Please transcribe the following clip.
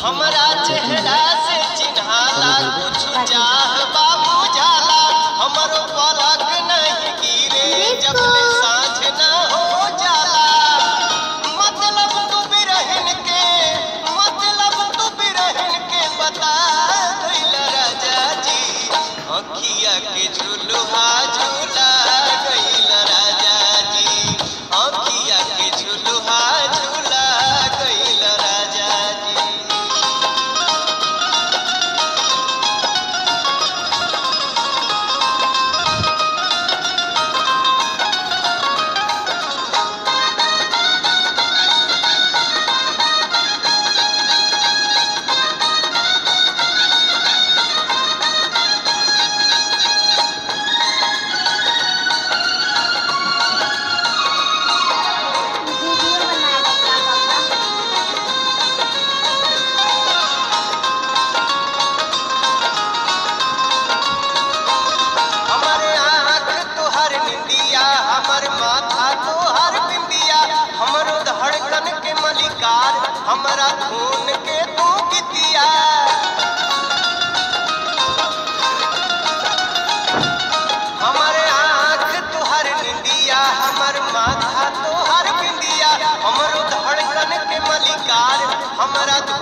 हमरा चेहरा से चिन्हाला कुछ चाह बाबू जाला हमरो पलक नहीं गिरे जब ले साँझ न हो जाला मतलब तू बिरहन के मतलब तू बिरहन के बता गइल राजा जी अखिया के झुलुहा झूला गइल राजा जी अखिया के झुलुहा झूला गइल राजा जी वीडियो बनाएगा क्या पापा हमारे आँख तोहर निंदिया हमर माथा तोहर बिंदिया हमरो धड़कन के मलिकार हमरा खून के तू कितिया हमारे आँख तोहर निंदिया हमर माथा तोहर बिंदिया हमरो धड़कन के मलिकार हमरा